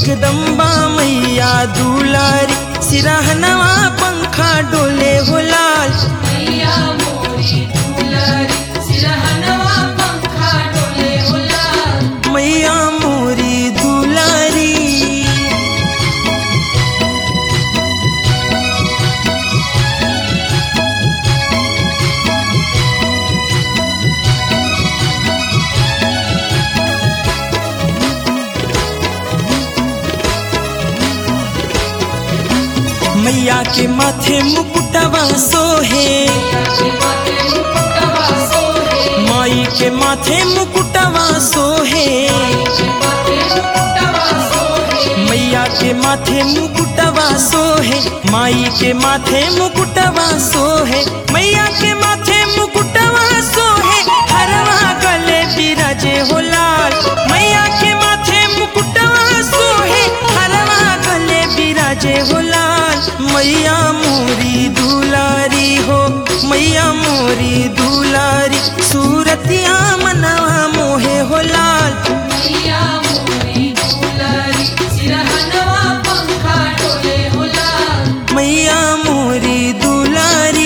जगदम्बा मैया दुलारी सिरहनवा पंखा डोले हो लाल मैया मोरी दुलारी सिरहनवा पंखा डोले हो लाल मैया मोरी दुलारी मैया के माथे मुकुटवा सोहे के माथे मुकुटवा सोहे माई के माथे मुकुटवा सोहे के माथे मुकुटवा सोहे मैया के माथे मुकुटवा सोहे माई के माथे मुकुटवा सोहे मैया के माथे मुकुटवा सोहे हरवा गले बिराजे हो लाल मैया के माथे मुकुटवा सोहे हरवा गले बिराजे हो लाल मैया मोरी दुलारी हो मैया मोरी दुलारी सूरतिया मनवा मोहे हो लाल मैया मोरी दुलारी सिरहनवा पंखा डोले हो लाल मैया मोरी दुलारी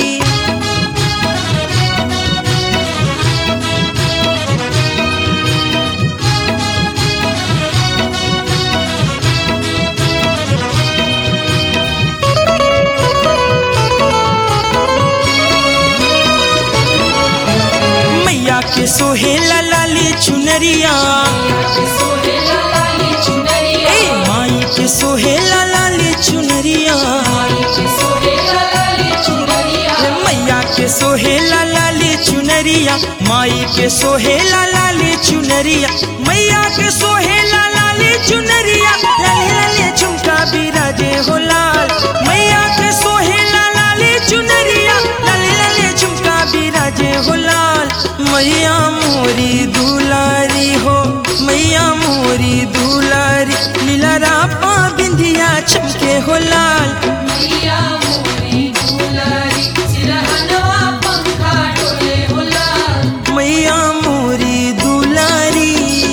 मैया के सोहेला लाली चुनरिया के सोहे लाली चुनरिया ए माई के सोहेला लाली चुनरिया माई के सोहे लाली चुनरिया मैया के सोहेला लाली चुनरिया माई के सोहेला लाली चुनरिया मैया के सोहेला लाली चुनरिया लाले लाले झुमका बिराजे हो लाल मैया के सोहेला लाली चुनरिया लाले लाले झुमका बिराजे हो लाल मैया मोरी दुलारी हो मैया मोरी दुलारी लीला रापा बिंदिया चमके हो लाल मैया मोरी दुलारी सिरहनवा पंखा डोले हो लाल मैया मोरी दुलारी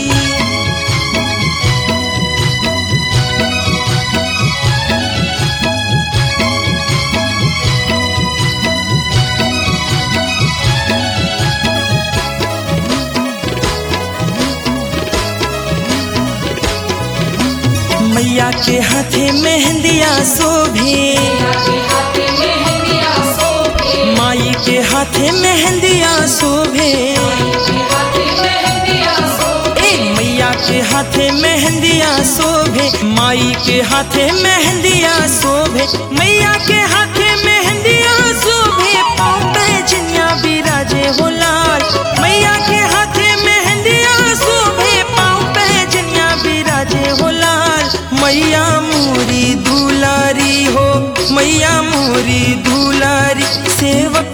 मैया के हाथे मेहंदिया शोभे के हाथे मेहंदिया सोहे माई के हाथे मेहंदिया शोभे के हाथे मेहंदिया सोहे ए मैया के हाथे मेहंदिया शोभे माई के हाथे मेहंदिया शोभे मैया के हाथे मेहंदिया शोभे पाँव पे जिनिया बिराजे हो लाल मैया के हाथे मेहंदिया शोभे पाँव पे जिनिया बिराजे हो लाल मैया मोरी दुलारी हो मैया मोरी दुलारी सेवक